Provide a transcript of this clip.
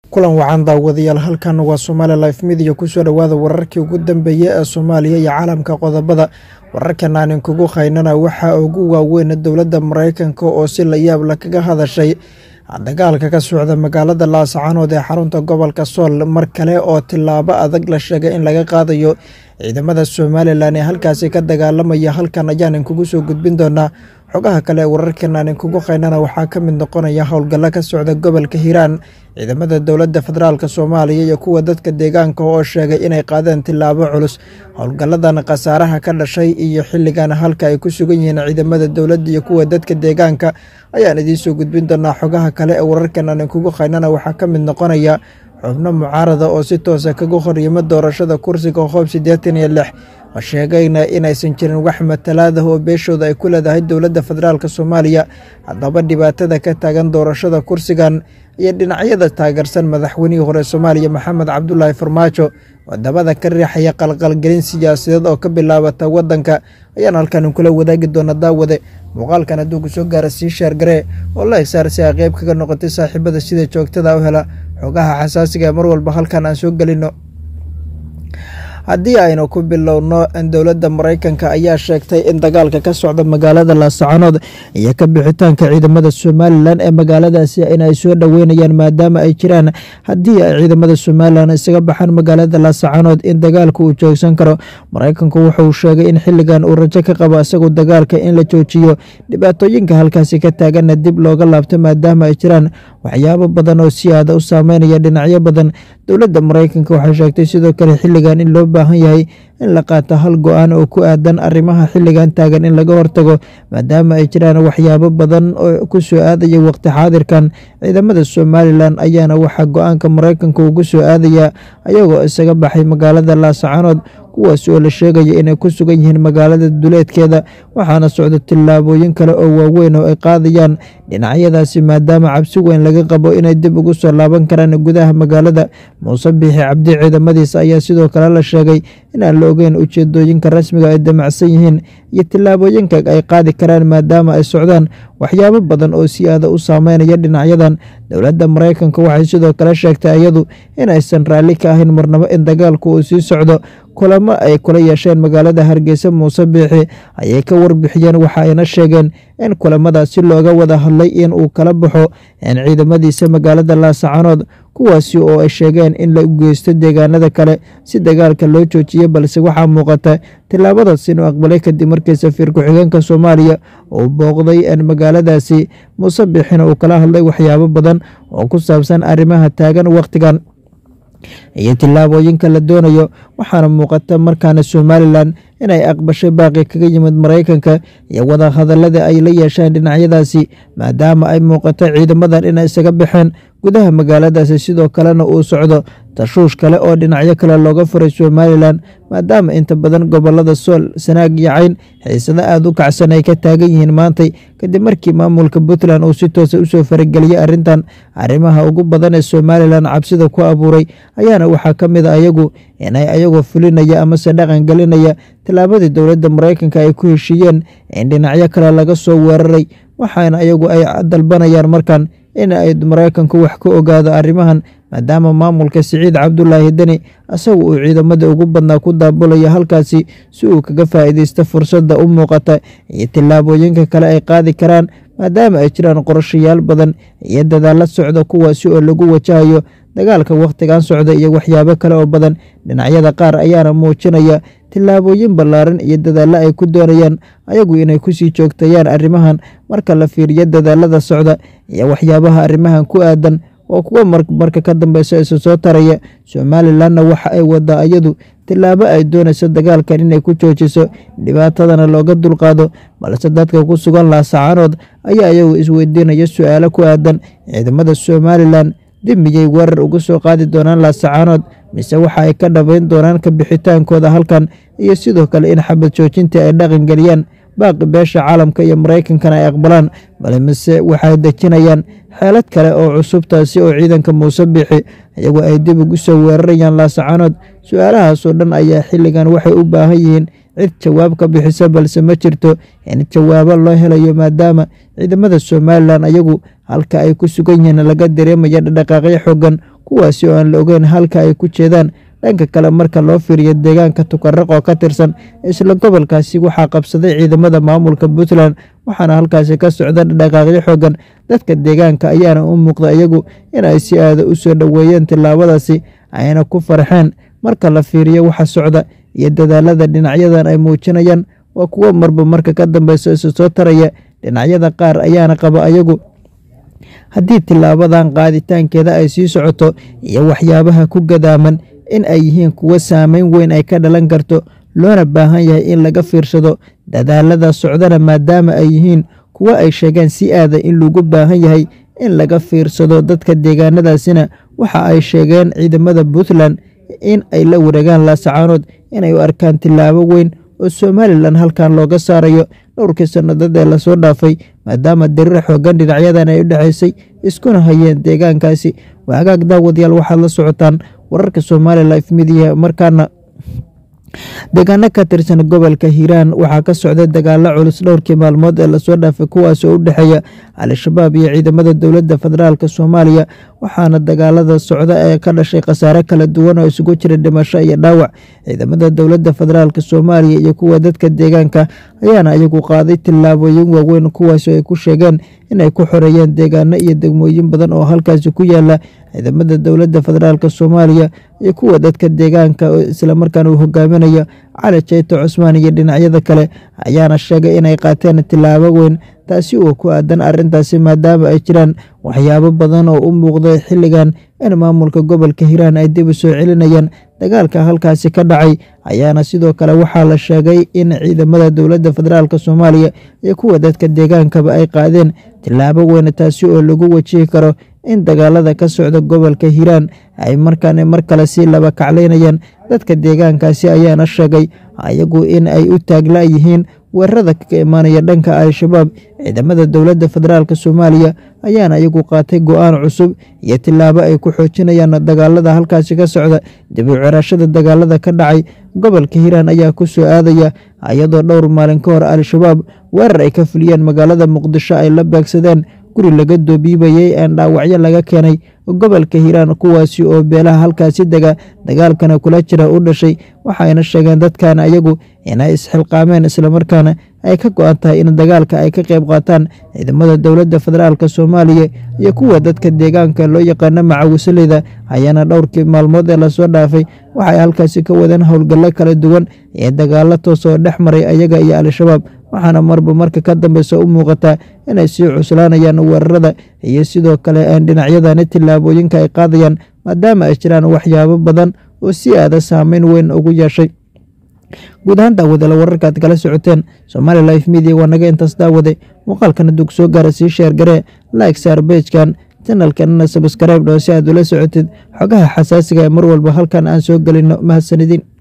kulan wacan daawadayaal halkan waa somaali life midiya kusoo dhowaada wararkii ugu dambeeyey ee soomaaliya iyo caalamka qodobada wararkan aanin kugu haynana waxaa ugu waaweyn dowladda maraykanka oo si la yaab la kaga hadashay dagaalka ka socda magaalada laascaanood ee xarunta gobolka sool mar kale oo tilaabo adag la sheegay in laga qaadayo ciidamada somalilan ee halkaasi ka dagaalamaya halkan ayaanin kugu soo gudbin doonaa xogaha kale ee wararkan aanin kugu haynana waxaa ka mid noqonaya howlgallo ka socda gobolka hiiraan ciidamada dowladda federaalk soomaaliya iyo kuwa dadka deegaanka oo sheegay inay qaadeen tilaabo culus howlgalladan khasaaraha ka dhashay iyo xilligan halka ay ku sugan yihiin ciidamada dowladda iyo kuwa dadka deegaanka ayaan idiinsoo gudbin doonaa xogaha kale ee wararkan aanin kugu haynana waxaa ka mid noqonaya xubno mucaarada oo si toosa kaga horyimo doorashada kursiga hoob siddeetan iyo lix oo sheegayna inaysan jirin wax matalaadah oo beeshooda ay ku leedahay dowladda federaalk soomaaliya haddaba dhibaatada ka taagan doorashada kursigan iyo dhinacyada taageersan madaxweynihii hore soomaaliya maxamed cabdulaahi farmaajo wadamada ka riixaya qalqalgelin siyaasadeed oo ka bilaabata wadanka ayaan halkan kula wadaagi doona daawade muuqaalkan hadduu ku soo gaara sii sheergaree oo la egsaar si ay qeyb kaga noqotay saaxiibada sida joogtada u hela xogaha xasaasiga ee mar walba halkan aan soo gelino haddii aynu ku bilowno dowladda maraykanka ayaa sheegtay in dagaalka ka socda magaalada laascaanood iyo ka bixitaanka ciidamada somalilan ee magaaladaasi in ay soo dhoweynayaan maadaama ay jiraan haddii ay ciidamada somalilan isaga baxaan magaalada laascaanood in dagaalka uu joogsan karo maraykanku wuxuu sheegay in xilligan uu rajo ka qabo isagu dagaalka in la joojiyo dhibaatooyinka halkaasi ka taaganna dib looga laabto maadaama ay jiraan waxyaabo badan oo si aada u saameynaya dhinacyo badan dowladda maraykanka waxay sheegtay sidoo kale xilligan in loo baahan yahay in la qaato hal go-aan oo ku aadan arrimaha xilligan taagan in laga hortago maadaama ay jiraan waxyaabo badan oo ku soo aadaya waqti xaadirkan ciidamada somalilan ayaana waxaa go-aanka maraykanka ugu soo aadaya ayagoo isaga baxay magaalada laascaanood kuwaas oo la sheegaya inay ku sugan yihiin magaalada duleedkeeda waxaana socdo tillaabooyin kale oo waaweyn oo ay qaadayaan dhinacyadaasi maadaama cabsi weyn laga qabo inay dib ugu soo laaban karaan gudaha magaalada muuse biixi cabdi ciidamadiisa ayaa sidoo kale la sheegay inaan la ogeyn ujeedooyinka rasmiga ay damacsan yihiin iyo tillaabooyinka ay qaadi karaan maadaama ay socdaan waxyaabo badan oo si aada u saameynaya dhinacyadan dowladda maraykanka waxay sidoo kale sheegtay iyadu inaysan raalli ka ahayn marnabo in dagaalku uu sii socdo kulamo ay kula yeesheen magaalada hargeysa muuse biixi ayay ka warbixiyeen waxa ayna sheegeen in kulamadaasi looga wada hadlay in uu kala baxo in ciidamadiisa magaalada laascaanood kuwaasi oo ay sheegeen in la geysto deegaanada kale si dagaalka loo joojiyo balse waxaa muuqata tillaabadaas inuu aqbalay kadib markii safiir ku-xigeenka soomaaliya uu booqday magaaladaasi muuse biixina uu kala hadlay waxyaabo badan oo ku saabsan arrimaha taagan wakhtigan iyo tillaabooyinka la doonayo waxaana muuqata markaana somalilan inay aqbashay baaqi kaga yimid maraykanka iyo wada hadallada ay la yeesheen dhinacyadaasi maadaama ay muuqato ciidamadan inay isaga baxeen gudaha magaaladaasi sidoo kalena uu socdo tashuush kale oo dhinacyo kale looga furay somalilan maadaama inta badan gobolada sool sanaag iyo cayn xiisado aada u kacsan ay ka taagan yihiin maantay kadib markii maamulka puntland uu si toosa usoo farageliyey arrintan arrimaha ugu badan ee somalilan cabsida ku abuuray ayaana waxaa ka mid a ayagu inay ayagoo fulinaya amase dhaqan gelinaya tillaabadii dowladda maraykanka ay ku heshiiyeen in dhinacyo kale laga soo weeraray waxaana ayagu ay dalbanayaan markan in ay maraykanku wax ka ogaado arrimahan maadaama maamulka siciid cabdulaahi deni isagu uu ciidamada ugu badnaa ku daabulaya halkaasi si uu kaga faa'iideysto fursadda u muuqata iyo tillaabooyinka kale ay qaadi karaan maadaama ay jiraan qorashayaal badan iyo dadaalla socda kuwaasi oo lagu wajahayo dagaalka wakhtigan socda iyo waxyaabo kale oo badan dhinacyada qaar ayaana muujinaya tillaabooyin ballaaran iyo dadaallo ay ku doonayaan ayagu inay kusii joogtayaan arrimahan marka la fiiriyo dadaalada socda iyo waxyaabaha arrimahan ku aadan oo kuwa marka ka dambeysa isa soo taraya somalilanna waxa ay wadaa iyadu tillaabo ay doonayso dagaalkan inay ku joojiso dhibaatadana looga dulqaado balse dadka ku sugan laasacaanood ayaa iyagu isweydiinaya su-aalo ku aadan ciidamada somalilan dib miyay weerar uga soo qaadi doonaan laasacaanood mise waxa ay ka dhabayn doonaan ka bixitaankooda halkan iyo sidoo kale in xabad joojintii ay dhaqan geliyaan baaqi beesha caalamka iyo maraykankana ay aqbalaan bale mise waxay dejinayaan xeelad kale oo cusubtaasi oo ciidanka muuse biixi iyagoo ay dib ugu soo weerarayaan laasacaanood su-aalahaasoo dhan ayaa xilligan waxay u baahan yihiin cid jawaab ka bixisa balse ma jirto in jawaabo loo helayo maadaama ciidamada somalilan ayagu halka ay ku sugan yihiin laga dareemaya dhaqaaqyo xoogan kuwaasi oo aan la ogeyn halka ay ku jeedaan dhanka kale marka loo fiiriyo deegaanka tukaraq oo ka tirsan isla gobolkaasi waxaa qabsaday ciidamada maamulka puntland waxaana halkaasi ka socda dhaqaaqyo xoogan dadka deegaanka ayaana u muuqda iyagu inay si aada u soo dhoweeyeen tillaabadaasi ayna ku farxeen marka la fiiriyo waxa socda iyo dadaalada dhinacyadan ay muujinayaan waa kuwo marba marka ka dambeysa isu soo taraya dhinacyada qaar ayaana qaba ayagu haddii tilaabadan qaaditaankeeda ay sii socoto iyo waxyaabaha ku gadaaman in ay yihiin kuwo saameyn weyn ay ka dhalan karto loona baahan yahay in laga fiirsado dadaalada socdana maadaama ay yihiin kuwo ay sheegeen si aada in lagu baahan yahay in laga fiirsado dadka deegaanadaasina waxa ay sheegeen ciidamada puntland in ay la wareegaan laasacaanood inay u arkaan tilaabo weyn oo somalilan halkan looga saarayo dhowrkii sannadood ee lasoo dhaafay maadaama dariir xoogan dhinacyadan ay u dhexaysay iskuna hayeen deegaankaasi waagaag daawadayaal waxaad la socotaan wararka somali life midiya markaana deegaano ka tirsan gobolka hiiraan waxaa ka socda dagaalo culus dhowrkii maalmood ee lasoo dhaafay kuwaas oo u dhexeeya al-shabaab iyo ciidamada dowladda federaalk soomaaliya waxaana dagaalada socda ee ka dhashay khasaare kala duwan oo isugu jira dhimasho iyo dhaawac ciidamada dowladda federaalk soomaaliya iyo kuwa dadka deegaanka ayaana iyagu qaaday tillaabooyin waaweyn kuwaas oo ay ku sheegeen inay ku xoreeyeen deegaano iyo degmooyin badan oo halkaasi ku yaala ciidamada dowladda federaalk soomaaliya iyo kuwa dadka deegaanka islamarkaana uu hogaaminaya cali jayto cusmaan iyo dhinacyada kale ayaana sheegay inay qaateen tillaabo weyn taasi oo ku aadan arrintaasi maadaama ay jiraan waxyaabo badan oo u muuqday xilligan in maamulka gobolka hiiraan ay dib u soo celinayaan dagaalka halkaasi ka dhacay ayaana sidoo kale waxaa la sheegay in ciidamada dowladda federaalk soomaaliya iyo kuwa dadka deegaankaba ay qaadeen tillaabo weyn taasi oo lagu wajihi karo in dagaalada ka socda gobolka hiiraan ay markaan mar kale sii laba kaclaynayaan dadka deegaankaasi ayaana sheegay ayagu in ay u taagla yihiin weerarada kaga imaanaya dhanka al-shabaab ciidamada dowladda federaalk soomaaliya ayaana iyagu qaatay go-aan cusub iyo tillaabo ay ku xoojinayaan dagaalada halkaasi ka socda dib u cirashada dagaalada ka dhacay gobolka hiiraan ayaa ku soo aadaya iyadoo dhowr maalin ka hor al-shabaab weerar ay ka fuliyeen magaalada muqdisho ay la beegsadeen guri laga doobiibayay een dhaawacyo laga keenay gobolka hiiraan kuwaasi oo beelaha halkaasi dega dagaalkana kula jira u dhashay waxayna sheegeen dadkan ayagu inay isxilqaameen islamarkaana ay ka go-an tahay in dagaalka ay ka qayb qaataan ciidamada dowladda federaalk soomaaliya iyo kuwa dadka deegaanka loo yaqaano macawisaleyda ayaana dhowrkii maalmood ee lasoo dhaafay waxay halkaasi ka wadeen howlgallo kala duwan iyo dagaalo toos oo dhex maray ayaga iyo al-shabaab waxaana marba marka ka dambeysa u muuqataa inay sii cuslaanayaan weerarada iyo sidoo kale aan dhinacyadani tillaabooyinka ay qaadayaan maadaama ay jiraan waxyaabo badan oo si aada saameyn weyn ugu yeeshay guud ahaan daawadaela wararkaad kala socoteen somaali life media waa naga intaas daawade muuqaalkana dug soo gaara sii sheergaree like saar beejkan janalkanana sabskribe dhoo si aad ula socotid xogaha xasaasiga ee mar walba halkan aan soo gelino mahadsanidin